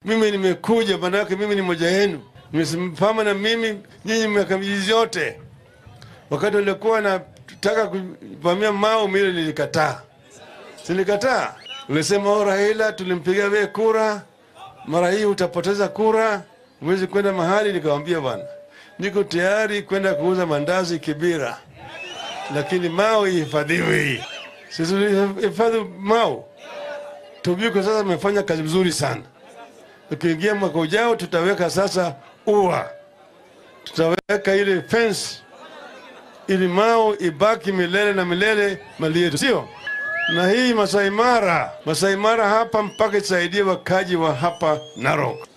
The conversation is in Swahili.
mimi nimekuja, maanake mimi ni moja yenu, nimesimama na mimi nyinyi miaka mizizi yote. Wakati walikuwa nataka kuvamia Mau, mimi nilikataa, silikataa. Ulisema o, Raila, tulimpigia wewe kura, mara hii utapoteza kura, huwezi kwenda mahali. Nikawambia bwana, niko tayari kwenda kuuza mandazi Kibira, lakini Mau ihifadhiwi. Sisi hifadhi Mau. Tobiko sasa amefanya kazi mzuri sana. Ukiingia mwaka ujao, tutaweka sasa ua, tutaweka ile fence ili Mau ibaki milele na milele mali yetu, sio? Na hii Masai Mara, Masai Mara hapa mpaka isaidie wakaji wa hapa Narok.